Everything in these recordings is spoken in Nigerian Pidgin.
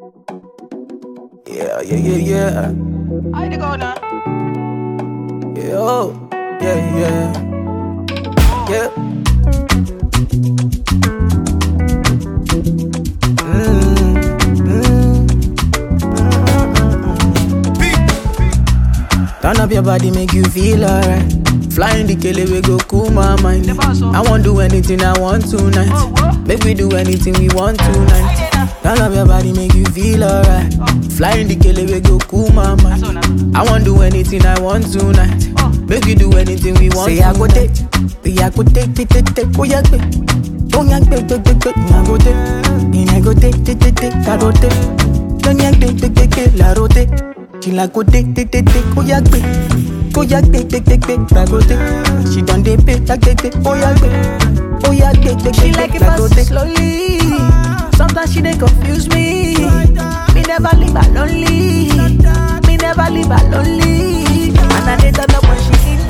Yeah, yeah, yeah, yeah. I dey go now. Yeah, oh, yeah, yeah. Yeah. Mm, mm, Turn up your body, make you feel alright. Flying the kele we go cool my mind. I won't do anything I want tonight. Make we do anything we want tonight. Turn up your body, make you feel alright. Flying the kele we go cool my mind. I won't do anything I want tonight. Make we do anything we want. Say I go take, say I go take, take, take, take, oh yeah, take. Oh yeah, take, take, take, take, I go take. And I go take, take, take, take, I go take. Don't yeah, take, take, take, take, la rote. She like go take, take, take, take, oh yeah, take. Oh yeah, take, take, take, take, la go take. She done dey pay, like take, take, oh yeah, take. Oh yeah, take, take, She take, like take, it la go fast take. slowly. Sometimes she dey confuse me. Me never leave her lonely. Me never leave her lonely. And I dey turn up when she need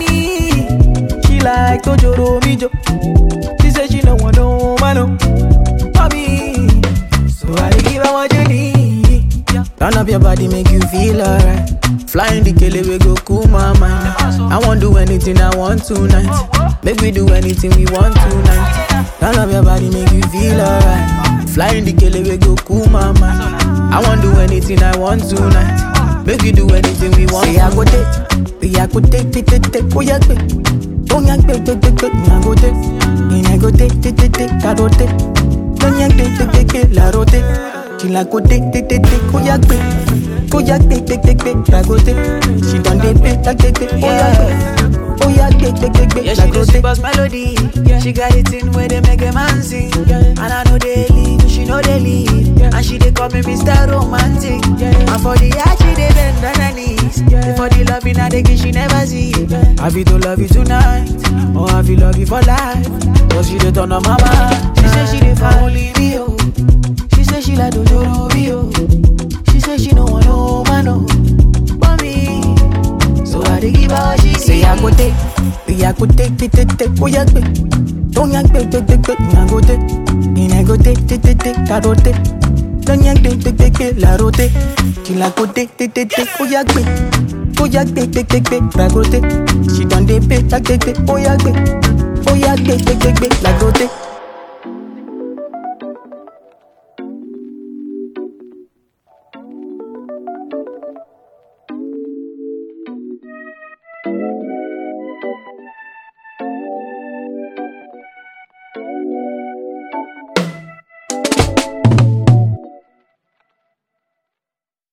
me. She like to joro mi jo. She say she no want no man no. For me, so I dey give her what you need. Turn up your body, make you feel alright. Flying the kele we go cool my mind. I won't do anything I want tonight. Make we do anything we want tonight. Turn up your body, make you feel alright. Flying the kele we go cool my mind. I won't do anything I want tonight. Make we do anything we want. Say I go take, say I go take, take, take, take, oh yeah, take. Oh yeah, take, take, take, take, I go take. And I go take, take, take, take, I go take. Don't yeah, take, take, take, take, la rote. She like go take, take, take, take, oh yeah, take. Oh yeah, take, take, take, take, la go take. She done dey pay, like take, take, oh yeah, take. Oh yeah, take, take, take, Yeah, take, la she go do take. super melody. She got it in where they make a man sing. And I know they leave, she know they leave. And she they call me Mr. Romantic. And for the art, she they bend on her knees. For the love in her, they give she never see. I feel to love you tonight, or I feel love you for life. Cause she dey turn on my mind. She say she dey for only me, oh. She say she like Dojoro, me, oh. She say she no want no man, oh. But me, so I dey give her what she Say I go take, say I go take, take, take, take, oh yeah, take. Don't yank, take, take, take, take, I go take. And I go take, take, take, take, I go take. Don't yank, take, take, take, take, la rote. She like go take, take, take, take, oh yeah, take. Oh yeah, take, take, take, take, la go take. She done dey pay, like take, take, oh yeah, take. Oh yeah, take, take, take, take, la go take.